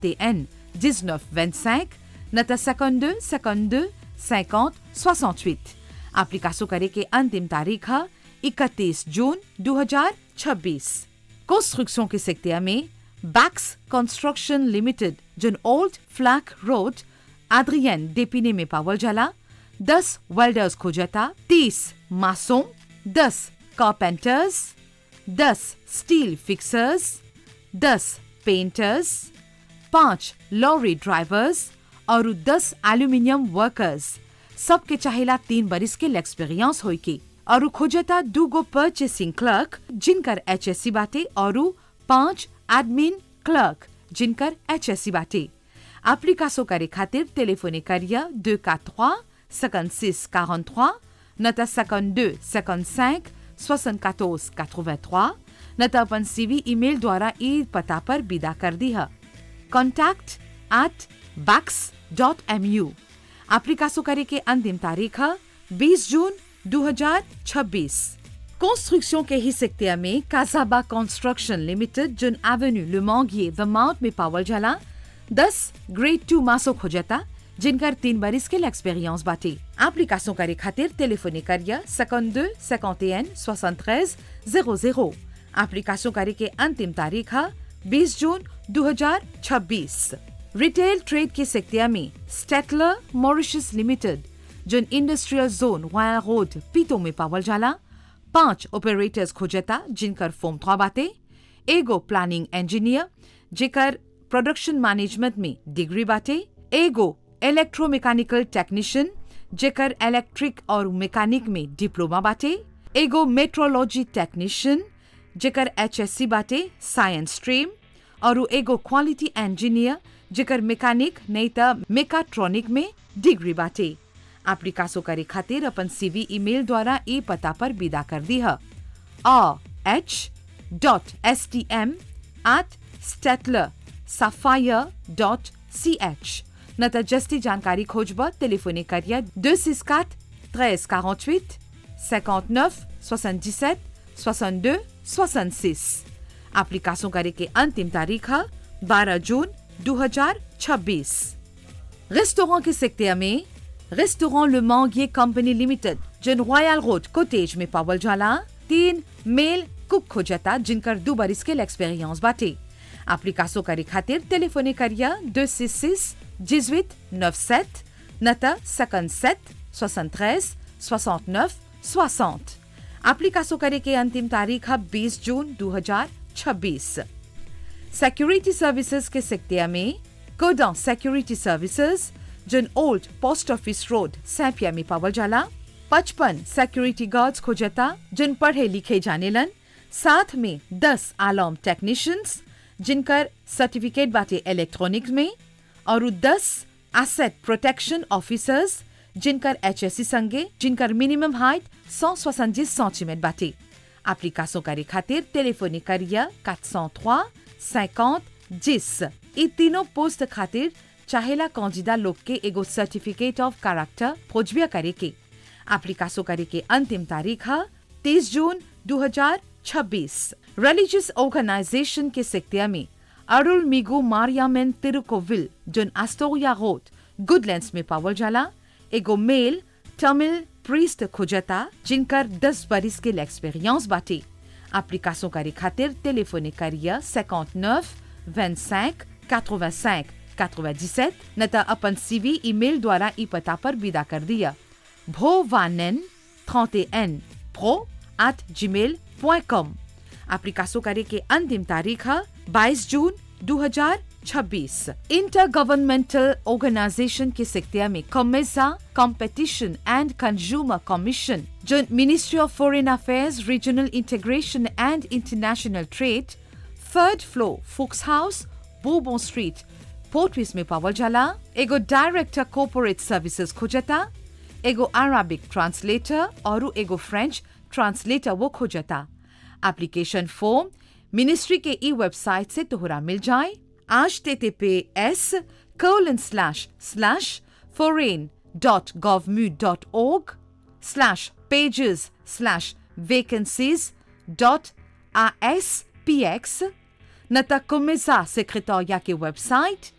TN 1925 नता 52 52 50 68 application करे के अंतिम तारीख है 31 जून 2026 कंस्ट्रक्शन के सेक्टर में बैक्स कंस्ट्रक्शन लिमिटेड जन Old Flacq Road Adrien D'Epinay में पावल जाला 10 वेल्डर्स खोजता 30 masons 10 carpenters 10 steel fixers 10 painters पांच लॉरी ड्राइवर्स और 10 एल्यूमिनियम वर्कर्स सबके चाहेला तीन बरिस के एक्सपीरियंस होई के और खोजता दूगो परचेसिंग क्लर्क जिनकर एचएससी बाटे और पांच एडमिन क्लर्क जिनकर एचएससी बाटे एप्लीकेशन करे खातिर टेलीफोने करिया 243 56 43 नता 52 55 74 83 नता अपन सीवी ईमेल द्वारा ई पता पर विदा कर दी है contact at bax.mu एप्लीकेशन करे के अंतिम तारीख है 20 जून 2026 कंस्ट्रक्शन के ही सेक्टर में काजाबा कंस्ट्रक्शन लिमिटेड जुन एवेन्यू लुमोंगिए द माउंट में पावल जाला 10 ग्रेड टू मासो खोजता जिनकर तीन बरिस के एक्सपीरियंस बाटे एप्लीकेशन करे खातिर टेलीफोने करिया 52 51 73 00 एप्लीकेशन करे के अंतिम तारीख है 20 जून 2026 रिटेल ट्रेड के सेक्टर में स्टेटलर मॉरिशस लिमिटेड जोन इंडस्ट्रियल जोन वाया रोड पीतो में पावल जाला पांच ऑपरेटर्स खोजता जिनकर फॉर्म थ्वा बाटे एगो प्लानिंग इंजीनियर जेकर प्रोडक्शन मैनेजमेंट में डिग्री बाटे एगो इलेक्ट्रोमैकेनिकल टेक्नीशियन जेकर इलेक्ट्रिक और मैकेनिक में डिप्लोमा बाटे एगो मेट्रोलॉजी टेक्नीशियन जेकर एचएससी बाटे साइंस स्ट्रीम और एगो क्वालिटी इंजीनियर जेकर मैकेनिक नहीं त मेकाट्रॉनिक में डिग्री बाटे एप्लीकेशन करे खातिर अपन सीवी ईमेल द्वारा ई पता पर विदा कर दी है H dot S T M at Statler Sapphire dot C H न त जस्ती जानकारी खोजब टेलीफोने करिया दो सिक्स quatre 13 48 59 77 62 66 एप्लीकेशन करे के अंतिम तारीख है 12 जून 2026 रेस्टोरेंट के सेक्टर में restaurant Le Manguier company limited जिन रॉयल रोड कोटेज में पावल जाला तीन मेल कुक खोजता जिनकर दो बरिस के एक्सपीरियंस बाटे एप्लीकेशन करे खातिर टेलीफोने करिया 266 18 97 नता 57 73 69 60 एप्लीकेशन करे के अंतिम तारीख है 20 जून 2026 सिक्योरिटी सर्विसेज के सेक्टर में कोडा सिक्योरिटी सर्विसेज जिन ओल्ड पोस्ट ऑफिस रोड सैपिया में पावल जाला पचपन सिक्योरिटी गार्ड्स खोजता जिन पढ़े लिखे जानेलन साथ में दस आलॉम टेक्नीशियंस जिनकर सर्टिफिकेट बाटे इलेक्ट्रॉनिक्स में और दस एसेट प्रोटेक्शन ऑफिसर्स जिनकर एचएससी संगे जिनकर मिनिमम हाइट सौ सोसंजीस सेंटीमीटर बाटे एप्लीकेशन करे खातिर टेलीफोनी करिया 403 50 10 ई तीनों पोस्ट खातिर चाहेला कौजिदा लोग के एगो सर्टिफिकेट ऑफ कैरेक्टर खोजबिया करे के एप्लीकेशन करे के अंतिम तारीख है 30 जून 2026 रिलीजियस ऑर्गेनाइजेशन के सेक्टर में अरुल मिगु मारियामेन तिरुकोविल जोन एस्टोरिया रोड गुडलैंड्स में पावल जाला एगो मेल तमिल प्रीस्ट खोजता जिनकर 10 बरिस के एक्सपीरियंस बाटे एप्लीकेशन करे खातिर टेलीफोने करिया 59 25 85 97 न त अपन सीवी ईमेल द्वारा ई पता पर विदा कर दिया भोवानन 31 pro at gmail.com एप्लीकेशन करे के अंतिम तारीख है 22 जून 2026 इंटर गवर्नमेंटल ऑर्गेनाइजेशन के सेक्टर में COMESA competition and consumer commission जो ministry of foreign affairs regional integration and international trade third floor Fooks House बोबो स्ट्रीट पोर्टविस में पावल जाला एगो डायरेक्टर कॉर्पोरेट सर्विसेज खोजता एगो अरबिक ट्रांसलेटर और एगो फ्रेंच ट्रांसलेटर वो खोजता एप्लीकेशन फॉर्म मिनिस्ट्री के ई वेबसाइट से तोहरा मिल जाए आज T T P S colon slash slash foreign dot govmu dot org slash pages slash vacancies dot aspx नता कुमिसा सेक्रेटोरिया के वेबसाइट